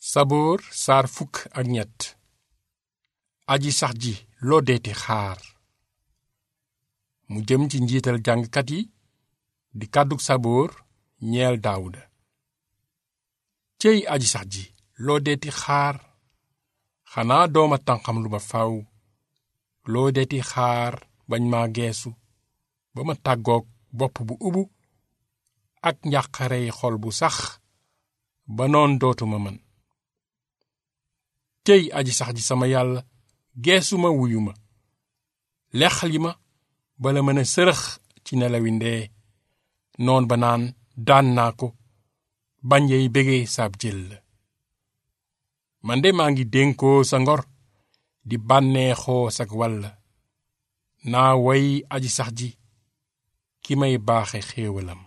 saboor saar fukk ak ñett aji sax ji loo deeti xaar mu jëm ci njiital jàngkat yi di kàddug saboor ñeel daawuda céy aji sax ji loo deeti xaar xanaa dooma tànqam lu ba faw loo deeti xaar bañ ma geesu ba ma tàggoog bopp bu ubu ak njàqarey xol bu sax ba noon dootuma mën tey aji sax ji sama yàlla geesu ma wuyu ma lexli ma bala mën a sërëx ci nelawi ndee noon ba naan daan naa ko bañ yey bégee saab jël la man de maa ngi dénkoo sa ngor di bànneexoo sag walla naa way aji sax ji ki may baaxe xéewalam